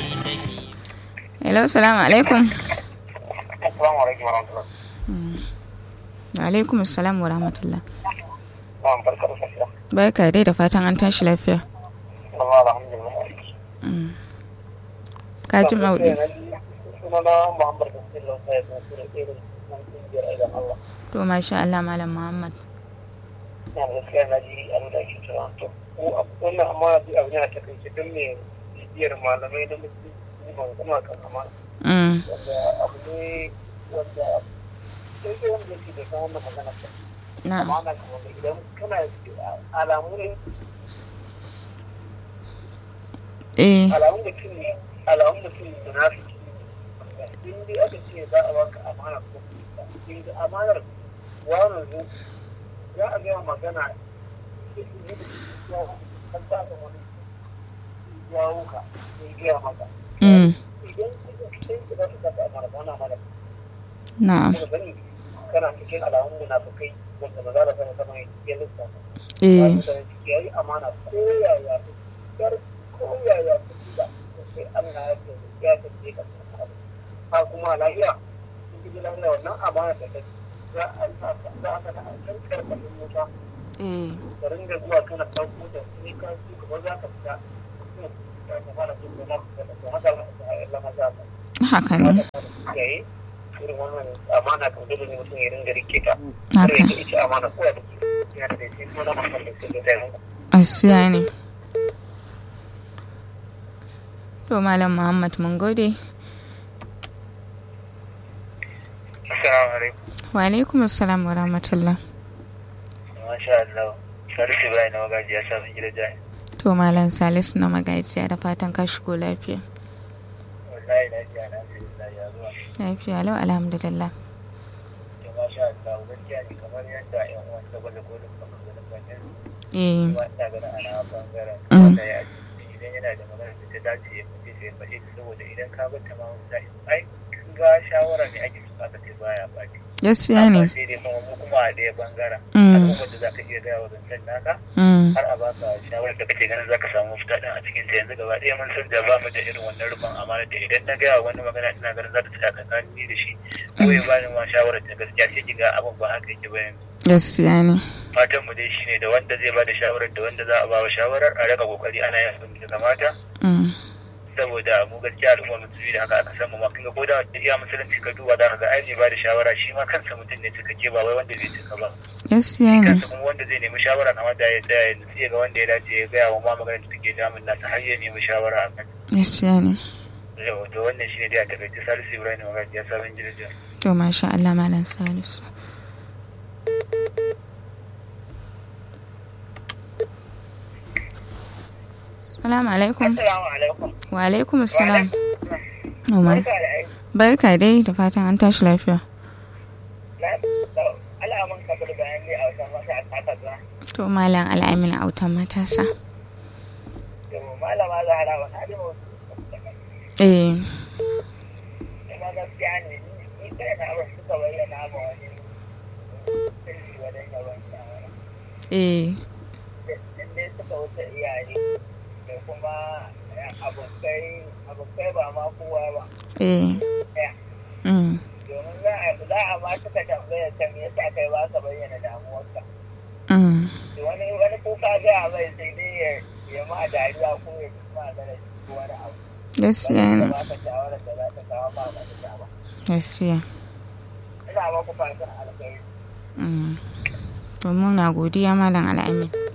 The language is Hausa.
hello salamu alaikum Assalamu alaikum warahmatullahi. wa alaikum assalam wa rahmatullah Na'am barka da safiya. barka dai da fatan an tashi lafiya Allah alhamdulillah. Mm. ka ji maudu Sunana Muhammad Basir Lausa ya san sura irin nan kungiyar aidan Allah. to masha Allah malam Muhammad Na da gaskiya na ji abin da ake cewa to ko wannan amma duk abin yana takaice don me bibiyar malamai da mutum ban kuma kan amana. Mm. Wanda abu ne wanda sai dai wanda yake da kan wannan magana ba. na Amana kamar da idan kana alamu ne eh alamun mutum ne alamun mutum munafiki ne in dai aka ce za a baka amana ko in da amanar wani zo za a gaya magana kan ta da wani ya wuka sai gaya maka mm. idan sai ka za ka kasa amana ba na amana na'am kuma gani kana cikin alamun munafikai wanda maza da sama sama ya lissafa eh ya yi amana ko yaya yar ko yaya su da sai Allah ya ce ya ce ka ha kuma lafiya in ji lafiya wannan amana da kai za a za a kana kan karkashin mota eh ka ringa zuwa kana ɗauko da sai ka ci gaba za ka fita ya ka fara jin da na da haka Allah ma za ka haka ne yayi irin wannan amana kan dole ne mutum ya ringa rike ta haka kar ya ita amana ko da yana da sai kuma na masan da sai da tayi asiya ne to malam Muhammad mun gode Assalamu alaikum. wa alaikum assalam wa rahmatullah Masha Allah. Salisu bayan na magaji ya sa gida jai. to malam Salisu na magajiya da fatan ka shigo lafiya Wallahi na ji ana fi da ya zuwa. lafiya lau alhamdulillah To masha Allah gaskiya ne kamar yadda ƴan uwan ta gwada kodin maganganun bakin eh kuma ina ganin ana bangaren Mm. wanda ya ji idan yana da magana da ta dace ya fice sai ya fashe ta saboda idan ka bar ta ma wata ai kin ga shawara ne ake so aka ce baya baki. gaskiya ne Amma sai dai kuma mu kuma a ɗaya bangaren. Mm. Al'ummar da za ka iya gaya wa zancen naka mm. har a baka shawarar da kake ganin zaka samu mafita din a cikin ta yanzu gaba ɗaya mun san da ba mu da irin wannan rufin amana da idan na gaya wani magana ina ganin za ta tsaya tsakanin ni da shi ko ya bani ma shawarar ta gaskiya sai kiga abin ba haka yake ba yanzu gaskiya ne fatan mu dai shine da wanda zai bada shawarar da wanda za a ba wa shawarar a raka kokari ana yin abin da kamata mm. saboda mu gaskiya al'ummar musulmi da haka aka san mu ma kinga ko da iya musulunci ka duba da ga ai mai bada shawara shi ma kansa mutum ne cikakke ba wai wanda bai cika ba gaskiya ne kansa kuma wanda zai nemi shawara na wanda ya tsaya yanzu sai ga wanda ya dace ya gaya wa ma magana da take damun nasa har ya nemi shawara a kan gaskiya ne yau to wannan shine dai a takaice salisu ibrahim magaji ya sabon jirgin to masha Allah malam Salisu Salamu alaikum. assalamu alaikum Wa alaikum assalam. Umar. Barka dai da fatan an tashi lafiya. alamun kabar bayan ne a wajen wasu a kasa To malam al'amin autan matasa. to malama zahara wa na da Eh, kuma gaskiya ne ni kai na ba suka bayyana ma wani sirri wajen yawan shawara eh, in dai suka wuce iyaye da kuma abokai abokai ba ma kowa ba eh. ɗaya Mm. domin za a za a ma suka tambaya ta me yasa kai ba ka bayyana damuwarka Mm. to wani wani kuka ga mai sai dai ya ya ma dariya ko ya ji ma da ko wani abu Gaskiya ne. ba ka shawara da za ta kawo ba ba ta ba Gaskiya. ina ba ku fatan alkhairi Mm. To muna godiya malam al'amin.